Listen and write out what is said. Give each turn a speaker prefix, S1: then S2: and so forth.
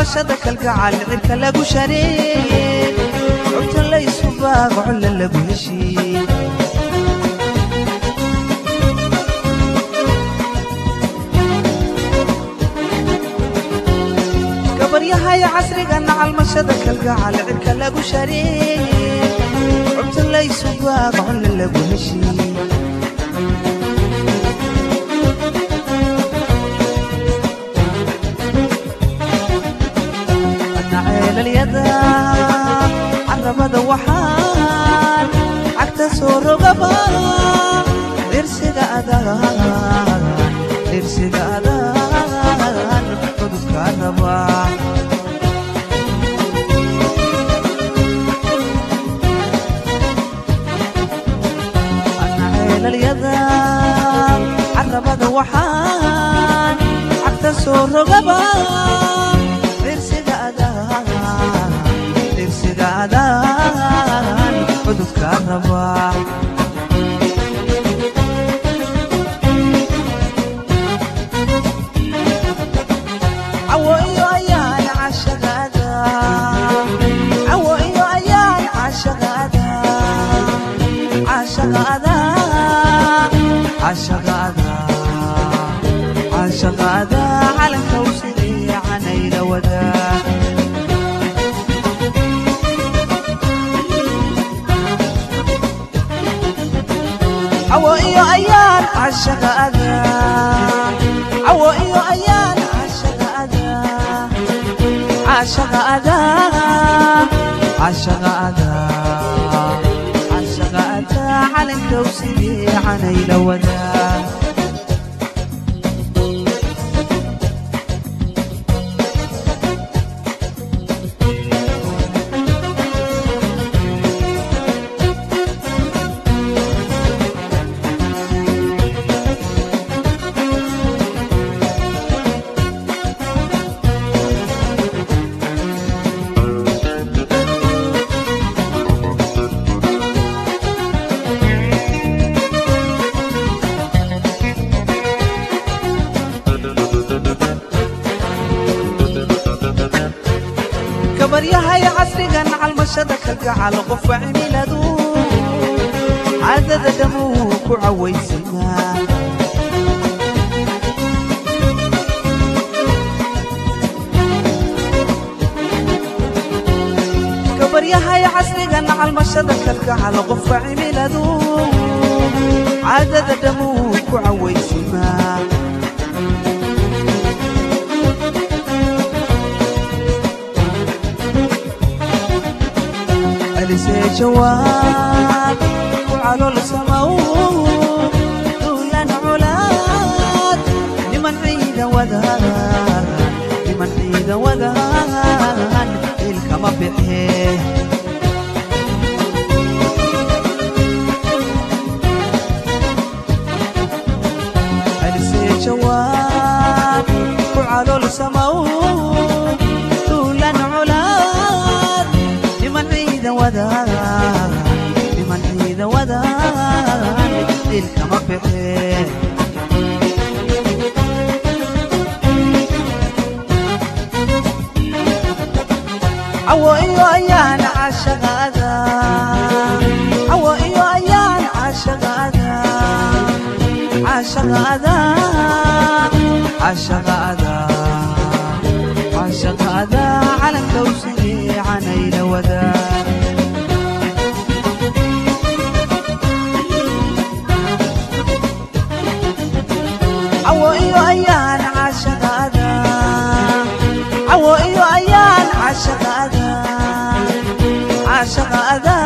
S1: calmashada kalgacal cirka lagu shareeye cubta laysu baago colla lagu heshiiye gabaryahay casrigana calmashada kalgacal cirka lagu shareeye cubta laysu baago colla lagu heshiiye ceelalyada carabada waxaan cagta soo rogaba dhirsiga adaan dhirsiga adaan cudubka raba ana ceelalyada carabada waxaan cagta soo rogaba dhirsigaadaan cudubka raba cawo iyo ayaan cashagaada cawo iyo ayaan cashagaada cashagaada cashagaada cashagaada calanka usidii canayla wadaa cawo iyo ayaan cashagaada cawo iyo ayaan cashagaada cashagaada cashagaada cashagaada calankow sidii canayla wadaa gabaryahay casrigan calmashada kalgacal qofa cimiladu caadada dhamuu ku cawaysanaa gabaryahay casrigan calmashada kalgacal qofa cimiladu caadada dhamuu ku cawaysanaa alisee jawaab ku calool samaw duulan culaad niman ciida wadaan niman ciida wadaan ilkama bixee alisee jawaab ku calool samaw duulan culaad niman ciida wadaan niman ciida wadaan dilkama bixee cawo iyo ayaan cashagaada cawo iyo ayaan cashagaada cashagaada cashagaada cashagaada calanka usidii canayla wadaa cawo iyo ayaan cashagaada cawo iyo ayaan cashagaada cashagaada